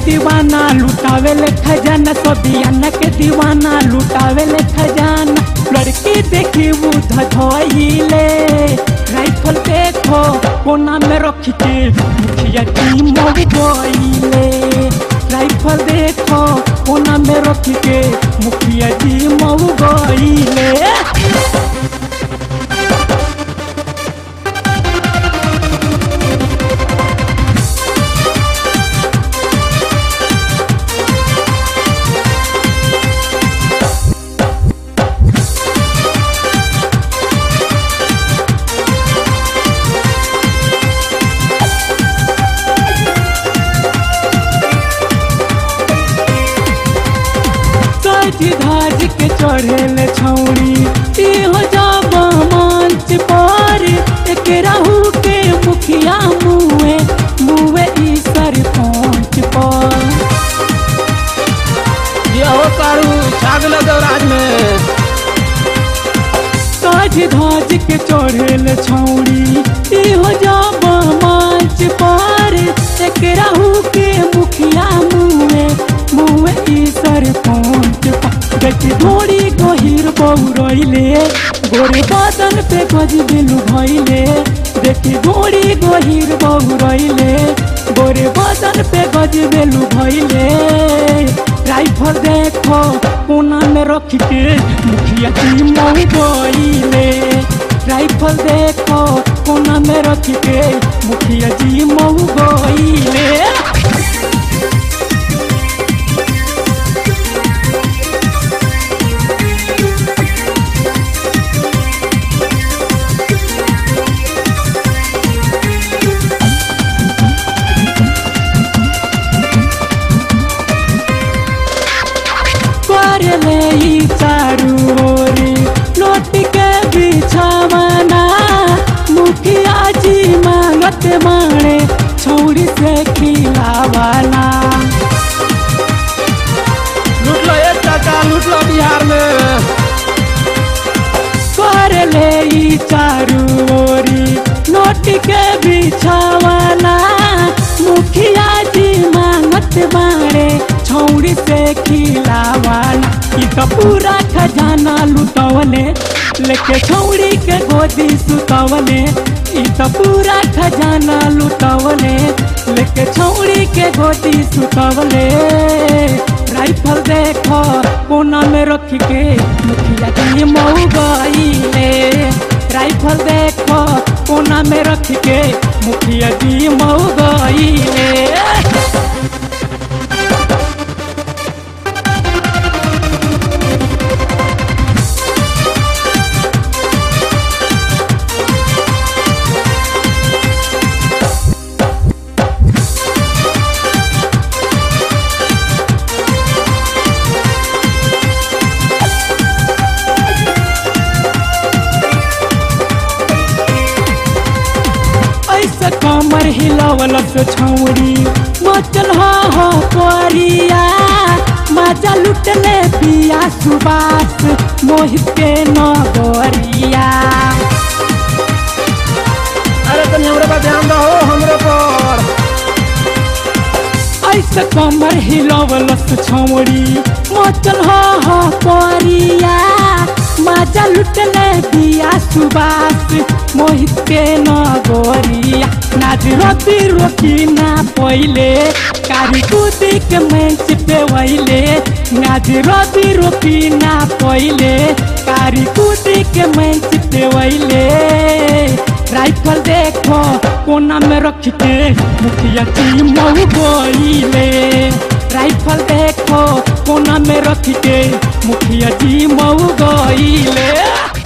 दीवाना लुटावे ले खजाना सबियाना के दीवाना लुटावे ले खजाना लड़की देखी वो धधोइले राइफल देखो कोना में रख के मुखिया की मऊ गइले राइफल देखो कोना में रख के मुखिया जी मऊ गइले सज धाज के चढ़ेल छौड़ी इहो जब मंच पर एक राहु के मुखिया मुए मुए ई सरपंच पर ये हो कारू छागल देवराज में सज धाज के चढ़ेल छौड़ी इहो जब मंच पर एक राहु के मुखिया मुए मुए ई सरपंच पर देखी घोड़ी गहिर बौरैले गोरे बादल पे गज बिलु भैले देखी घोड़ी गहिर बौरैले गोरे बादल पे गज बिलु भैले राइफल देखो कोना में रख के मुखिया की मऊ गइले राइफल देखो कोना में रख के मुखिया जी मऊ गइले करले ई चारू ओरी लोटी के बिछावना मुखिया जी मांगत माणे छौड़ी से खिलावाना लूट लो ये चाचा लूट लो बिहार में करले ई चारू ओरी लोटी के बिछावना मुखिया जी मांगत माणे छौड़ी से खिलावाना ई तो पूरा खजाना लुटवले लेके छौड़ी के गोदी सुतवले ई तो पूरा खजाना लुटवले लेके छौड़ी के गोदी सुतवले राइफल देखो कोना में रख के मुखिया की मऊ गइले राइफल देखो कोना में रख के मुखिया जी मऊ गइले ऐसा कमर हिलावल से छौरी मचल हा हो परिया मजा लुटले पिया सुबास मोहित के नगरिया अरे तनी हमरे पर ध्यान दो हमरे पर ऐसा कमर हिलावल से छौरी मचल हा हो परिया मजा लुटले पिया सुबास मोहित के नगरिया नाच रति रोकी ना पहिले कारी कूदी के मंच पे वैले नाच रति रोकी ना पहिले कारी कूदी के मंच पे वैले राइफल देखो कोना में रख के मुखिया की मऊ गइले राइफल देखो कोना में रख के मुखिया जी मऊ गइले